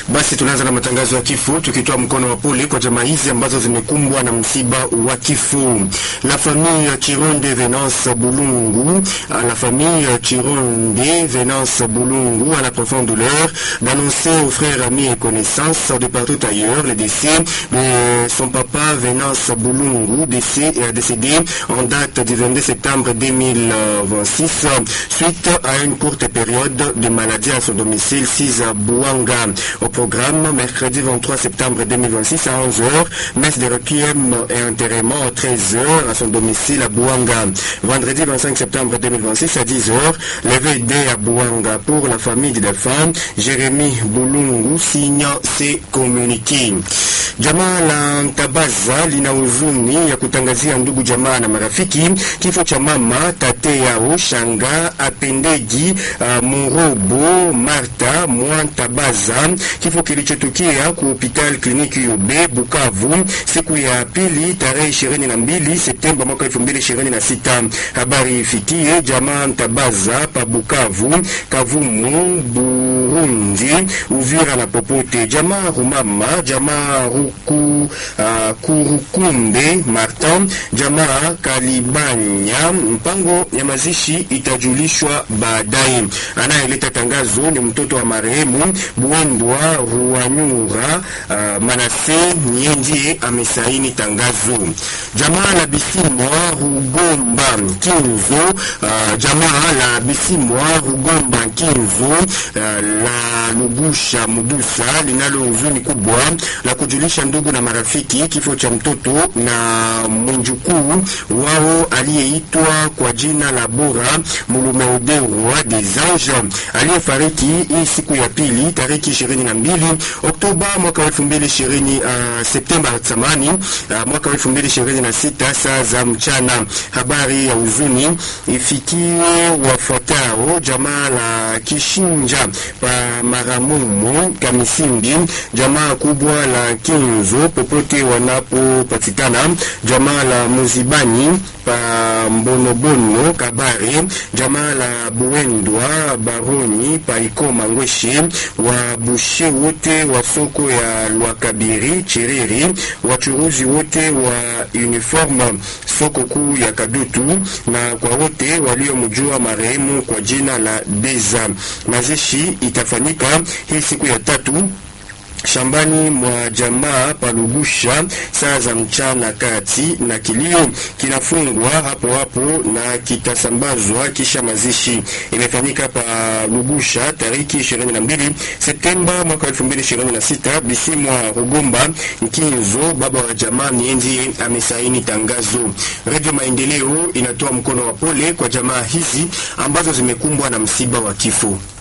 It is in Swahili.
Basi tunaanza na matangazo ya kifo tukitoa mkono wa pole kwa jamaa hizi ambazo zimekumbwa na msiba wa kifo. La famille Chironde Venance Boulungu, la famille Chironde Venance Boulungu a la profonde douleur d'annoncer aux frères, amis et connaissances de partout ailleurs le décès de son papa Venance Boulungu, décès, euh, décédé en date du 22 septembre 2026 suite à une courte période de maladie à son domicile 6 à Bouanga. Au programme, mercredi 23 septembre 2026 à 11h, messe de requiem et enterrement à 13h à son domicile à Bouanga. Vendredi 25 septembre 2026 à 10h, levée D à Bouanga pour la famille du défunt, Jérémy Boulungu signe ses communiqués. Jamaa la Ntabaza lina huzuni ya kutangazia ndugu jamaa na marafiki kifo cha mama tate yao Shanga Apendeji uh, Murobo Marta Mwantabaza, kifo kilichotukia ku hospital kliniki Yobe Bukavu siku ya pili tarehe 22 Septemba mwaka 2026. Habari ifikie jamaa Ntabaza pa Bukavu, Kavumu, Burundi, Uvira na popote. Jamaa Rumama, jamaa Ruku, uh, Kurukumbe Martin, jamaa Kalibanya. Mpango ya mazishi itajulishwa baadaye. Anayeleta tangazo ni mtoto wa marehemu Buendwa Ruanyura uh, Manase niye ndiye amesaini tangazo. Jamaa la Bisimwa Rugomba Kinzo, uh, jamaa la Bisimwa Rugomba Kinzo uh, la Lugusha Mudusa linalo huzuni kubwa la kujulisha ndugu na marafiki kifo cha mtoto na mjukuu wao aliyeitwa kwa jina la Bora Mulumeudewa des Anges aliyefariki hii siku ya pili tariki 22 Oktoba mwaka 2020 uh, Septemba samani uh, mwaka 2026 saa za mchana. Habari ya huzuni ifikie wafuatao: jamaa la Kishinja pa Maramumo Kamisimbi, jamaa kubwa la Kinzo popote wanapopatikana, jamaa la Muzibani pa Mbonobono Kabare, jamaa la Buendwa Baroni pa Ikoma Ngweshe, wa bushe wote wa soko ya Lwakabiri Chiriri, wachuruzi wote wa uniform soko kuu ya Kadutu, na kwa wote waliomjua marehemu kwa jina la Deza. Mazishi itafanyika hii siku ya tatu shambani mwa jamaa Palugusha saa za mchana kati, na kilio kinafungwa hapo hapo na kitasambazwa kisha mazishi. Imefanyika pa Lugusha tariki 22 Septemba mwaka 2026. Bisimwa Rugomba Nkinzo, baba wa jamaa, nienzi amesaini tangazo. Radio Maendeleo inatoa mkono wa pole kwa jamaa hizi ambazo zimekumbwa na msiba wa kifo.